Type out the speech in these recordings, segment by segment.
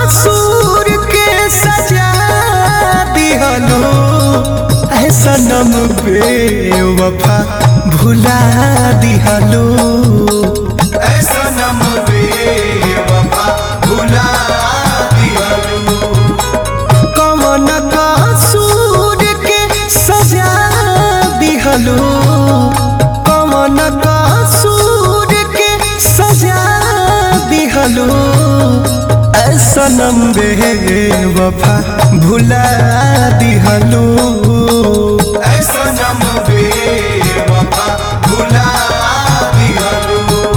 कसूर के सजा दिहलो ऐ सनम बेवफा भुला दिहलो ऐ सनम बेवफा भुला दिहलो कौन कसूर के सजा दिहलो कौन कसूर के सजा दिहलो ऐ सनम बेवफा भुला दिहलो ऐ सनम बेवफा भुला दिहलो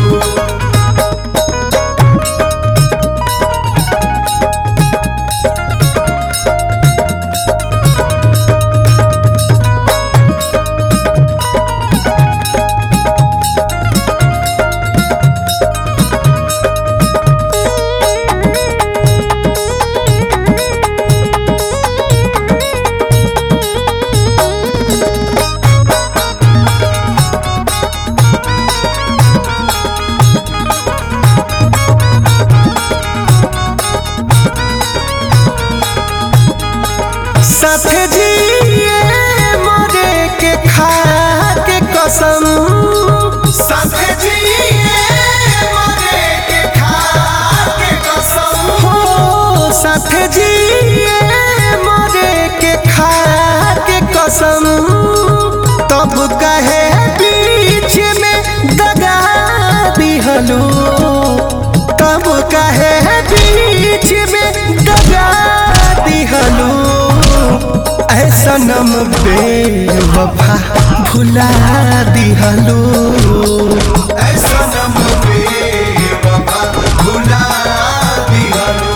साथ जिए मरे के खा के कसम साथ जिए मरे के खा के कसम हो साथ जिए मरे के खा के कसम तब कहे बीच में दगा दिहलो तब कहे बीच में दगा दिहलो ऐ सनम बेवफा भुला दिहलो ऐ सनम बेवफा भुला दिहलो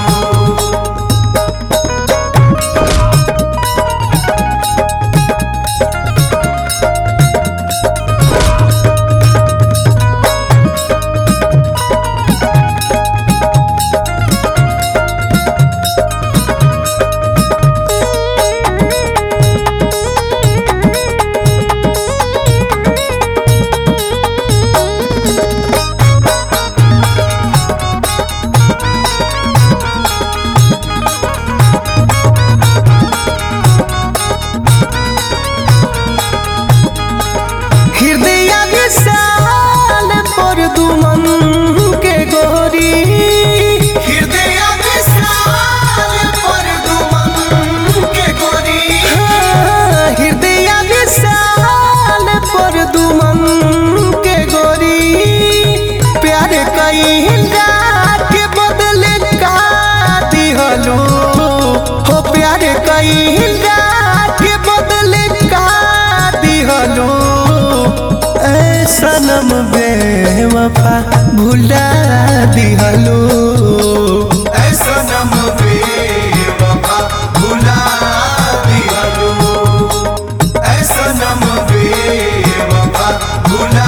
हृदय विशाल पर दुमन के गोरी हृदय विशाल पर दुमन के गोरी हृदय विशाल पर दुमन के गोरी प्यार कईला के बदले का दिहलो हो प्यार कईला के बदले का दिहलो ऐ सनम बेवफा भुला दिहलो ऐ सनम बेवफा भुला दिहलो ऐ सनम बेवफा भुला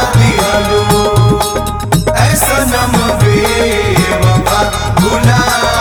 दिहलो ऐ सनम बेवफा भुला